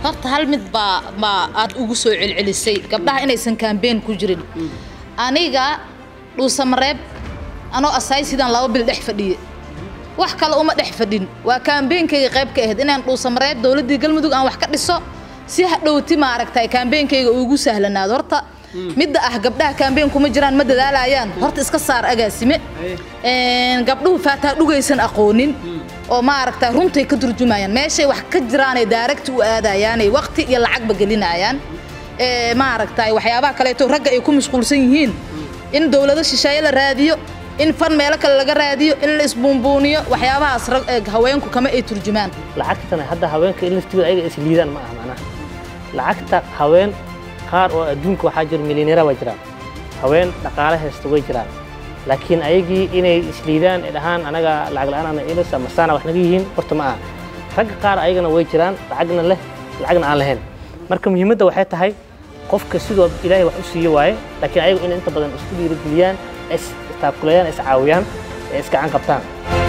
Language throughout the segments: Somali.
horta hal mid baa baa aad ugu soo celcelisay gabdhaha inaysan kaambeen ku jirin aniga dhuusamareeb anoo asaay sidaan laba bil dhex fadhiye wax kale uma dhex fadhin waa kaambeenkayga qayb ka ahayd inaan dhuusamareeb dowladdii galmudug aan wax ka dhiso si hadhowti maaragtay kaambeenkayga ugu sahlanaado horta midda ah gabdhaha kaambeen kuma jiraan ma dadaalayaan horta iska saar agaasime Een, gabdhuhu faataa dhugaysan aqoonin oo maaragta runtay ka turjumayaan meeshay wax ka jiraanay daaragti u aadayaanay waqti iyo lacagba gelinayaan Ee, maaragtay waxyaabaha kaleeto ragga ay ku mashquulsan yihiin in dowlado shisheeye la raadiyo in fan meelo kale laga raadiyo in la isbuunbuuniyo waxyaabahaas rag- ee, haweenku kama ay turjumaan lacagtana hadda haweenka in laftigooda ayaga is liidaan ma aha macnaha lacagta haween qaar oo adduunka waxaa jira milyaneera waa jiraan haween dhaqaale haysta way jiraan laakiin ayagii inay isliidaan ay dhahaan anaga lacag la'aan ana ilis ama saana wax naga yihiin horta ma aha ragga qaar ayagana way jiraan lacagna leh lacagna aan lahayn marka muhiimadda waxay tahay qofka sidoo ilaahay wax u siiyo waaye laakiin ayagu in inta badan isku dhiirigeliyaan is istaakulayaan is caawiyaan ee iskacan qabtaan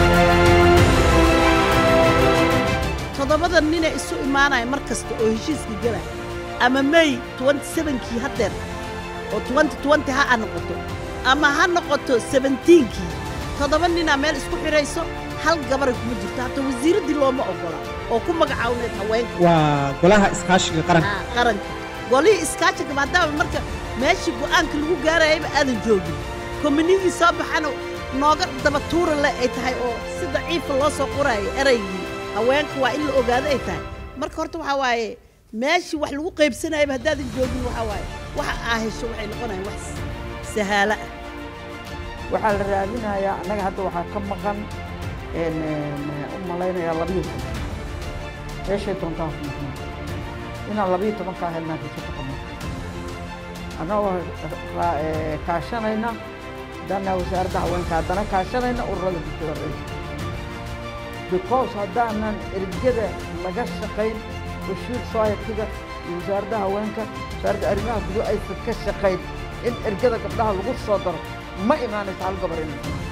toddobada nina isu imaanaya mar kasta oo heshiiska gala ama may 27kii haddeer oo 2020 ha noqoto ama ha noqoto 17kii toddoba ninaa meel isku xidhayso hal gabara kuma jirto hataa wasiiraddii looma oggola oo ku magacawneed haweenka waa golaha iskaashiga qaranka Ah, qaranka golihii iskaashiga maadaama marka meeshii go'aanka lagu gaarayaba aadan joogin kominigii soo baxana nooga daba tuura leh ay tahay oo si daciifa loo soo qoraayo eraygii haweenka waa in la ogaado ay tahay marka horta waxaa waaye meeshii wax lagu qaybsanayaba haddaadan joogin waxaa waaye waxa aa hesho waxay noqonayaan wax sahaalo ah waxaa la raadinayaa annaga hadda waxaa ka maqan een, een, u malaynayaa labiyo toban meeshay doontaa ku maqnaa inaan labiyo tobankaa helnaa rajo ka qabno annagoo ra- ee, kaashanayna haddana wasaaradda haweenka haddana kaashanayna ururada bulshada rayidka because haddaanan ergada laga shaqayn bashiir society-ga iyo wasaaradda haweenka wasaaradda arrimaha gudo aysan ka shaqayn in ergada gabdhaha lagu soo daro ma imaanayso hal gabar inay timaado